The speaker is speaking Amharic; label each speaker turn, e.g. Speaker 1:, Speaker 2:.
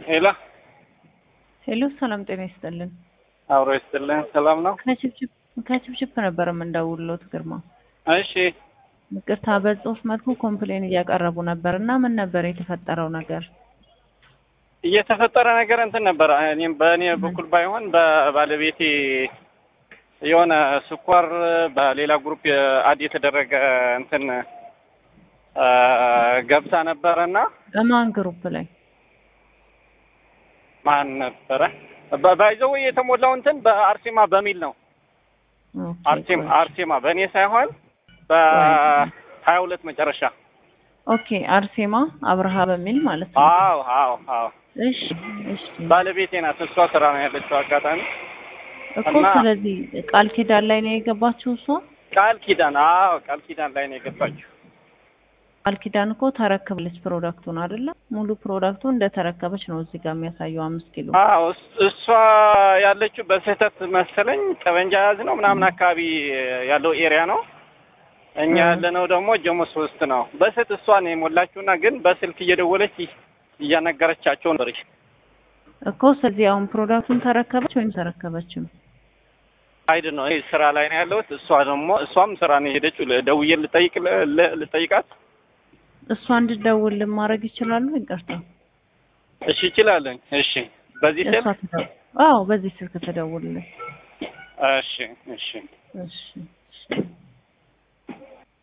Speaker 1: ሄሎ
Speaker 2: ሄሎ፣ ሰላም ጤና ይስጥልን።
Speaker 1: አብሮ ይስጥልን። ሰላም ነው?
Speaker 2: ከችፕችፕ ከችፕችፕ ነበር የምንደውልሎት ግርማ።
Speaker 1: እሺ
Speaker 2: ይቅርታ በጽሁፍ መልኩ ኮምፕሌን እያቀረቡ ነበር እና ምን ነበር የተፈጠረው ነገር?
Speaker 1: እየተፈጠረ ነገር እንትን ነበር። እኔም በእኔ በኩል ባይሆን በባለቤቴ የሆነ ስኳር በሌላ ግሩፕ አድ የተደረገ እንትን አ፣ ገብታ ነበረ እና
Speaker 2: በማን ግሩፕ ላይ?
Speaker 1: ማን ነበረ ባይዘው የተሞላው እንትን በአርሴማ በሚል ነው።
Speaker 2: ኦኬ፣
Speaker 1: አርሴማ
Speaker 2: ቆይ።
Speaker 1: አርሴማ በእኔ ሳይሆን በሀያ ሁለት መጨረሻ።
Speaker 2: ኦኬ፣ አርሴማ አብርሃ በሚል ማለት ነው።
Speaker 1: አዎ አዎ አዎ
Speaker 2: እሺ እሺ
Speaker 1: ባለቤቴ ናት። እሷ ስራ ነው ያለችው አጋጣሚ
Speaker 2: እኮ
Speaker 1: እና-
Speaker 2: ስለዚህ ቃል ኪዳን ላይ ነው የገባችው እሷ።
Speaker 1: ቃል ኪዳን አዎ ቃል ኪዳን ላይ ነው የገባችው።
Speaker 2: ቃል ኪዳን እኮ ተረክብለች ፕሮዳክቱን አይደለ? ሙሉ ፕሮዳክቱ እንደተረከበች ነው እዚህ ጋር የሚያሳየው አምስት ኪሎ።
Speaker 1: አዎ እስ- እሷ ያለችው በስህተት መሰለኝ ጠበንጃ ያዝ ነው ምናምን አካባቢ ያለው ኤሪያ ነው። እኛ
Speaker 2: እ።
Speaker 1: ያለነው ደግሞ ጀሞ ሶስት ነው። በስህተት እሷ ነው የሞላችውና ግን በስልክ እየደወለች እያነገረቻቸው ነበረች።
Speaker 2: እኮ ስለዚህ አሁን ፕሮዳክቱን ተረከበች ወይም ተረከበችም?
Speaker 1: አይድ ነው ይሄ ስራ ላይ ነው ያለሁት። እሷ ደግሞ እሷም ስራ ነው የሄደችው። ደውዬ ልጠይቅ ል- ልጠይቃት
Speaker 2: እሷ እንድደውል ማድረግ ይችላሉ? ይቅርታ
Speaker 1: እሺ ይችላለን። እሺ በዚህ
Speaker 2: እሷ
Speaker 1: ስልክ
Speaker 2: ትደው- አዎ በዚህ ስልክ ተደውልልኝ።
Speaker 1: እሺ እሺ
Speaker 2: እሺ እሺ